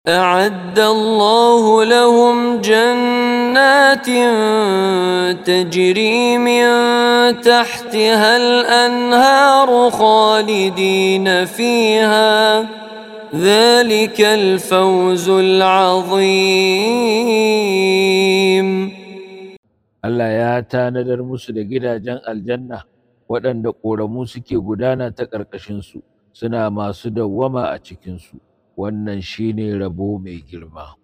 أعد الله لهم جنات تجري من تحتها الأنهار خالدين فيها ذلك الفوز العظيم Allah ya tanadar musu da gidajen aljanna waɗanda ƙoramu suke gudana ta ƙarƙashinsu suna masu dawwama a cikinsu wannan shine rabo mai girma